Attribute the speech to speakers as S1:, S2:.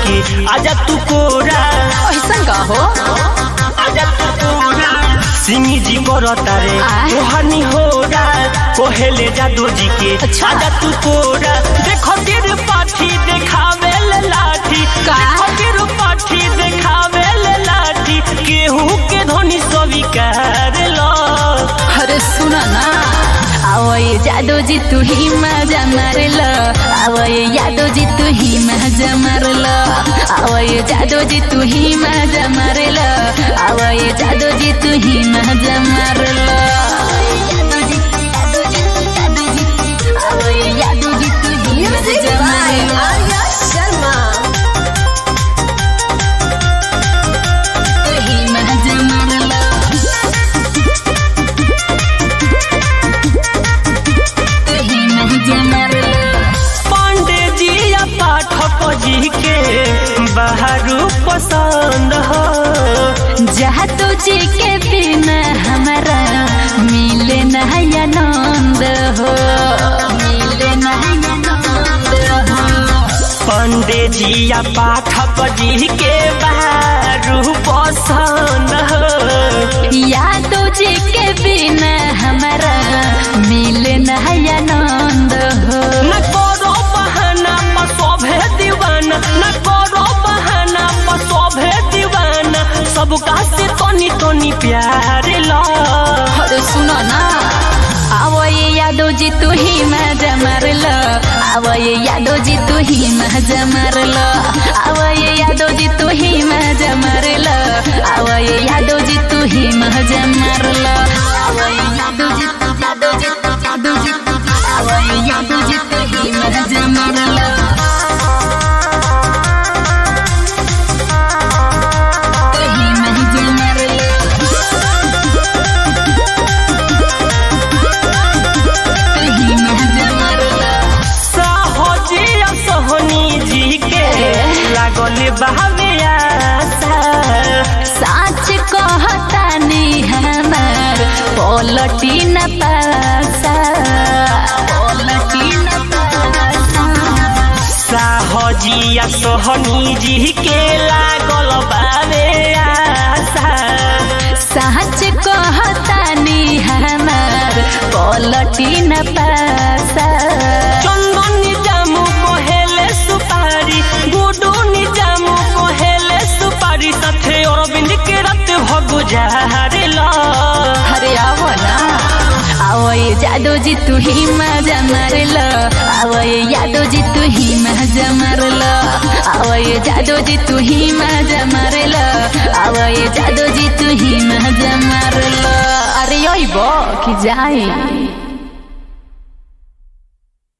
S1: के आजा तू कोरा
S2: ऐसा का हो
S1: आजा तू कोरा सिंह जी करता रे
S2: आय।
S1: तोहनी होरा कोहेले जादू जी के
S2: अच्छा।
S1: आजा तू कोरा देखो तिर पाठी देखावे ले लाठी
S2: का?
S1: देखो तिर पाठी देखावे ले लाठी केहू के धनी स्वीकार लो
S2: अरे सुना ना आओ ये जादू जी तू ही मजा मार लो आओ ये यादव जी तू ही मजा मार लो आओ ये जादू जी तू ही मजा मार लो आओ ये जादू जी तू ही मजा मार लो आओ ये यादव जी तू ही मजा मार लो तू ही मजा मार लो तू ही मजा मार लो
S1: पांडे जी या पाठक जी के बाहरू पसंद हो
S2: जहाँ तुझे के बिना हमारा मिले नहीं आनंद हो मिले नहीं आनंद हो
S1: पांडे जी या पाठक जी के बाहरू पसंद हो
S2: या तुझे के बिना हमारा मिले नहीं आनंद हो
S1: न करो बहाना पसोभे दीवाना न करो बहाना पसोभे दीवाना सबका से तनी तनी प्यार लो
S2: अरे सुनो ना आवो ये यादव जी तू ही मजा मार लो आवो ये यादव जी तू ही मजा मार लो आवो ये यादव जी तू ही मजा मार लो आवो ये यादव जी तू ही मजा मार लो आवो ये यादव जी तू यादव जी तू यादव जी तू आवो ये यादव जी तू ही मजा मार लो तू ही मजा मार लो तू ही मजा मार लो
S1: साहजी या सोहनी जी के लागल बहावे आशा
S2: साच कहतानी हमार पलटी न पासा पलटी न पासा
S1: साहजिया सोहनी जी के लागल बावे आशा
S2: साच कहतानी हमार पलटी न पासा
S1: चंदन निजामू कोहेले सुपारी गुडू निजामू कोहेले सुपारी साथे अरविंद के रात भगुजार लो
S2: अरे आवो ना आवो ये जादू जी तू ही मजा मार लो आवो ये यादव जी तू ही मजा मार लो आवो ये जादू जी तू ही मजा मार लो आवो ये जादू जी तू ही मजा मार लो अरे योई बो कि जाए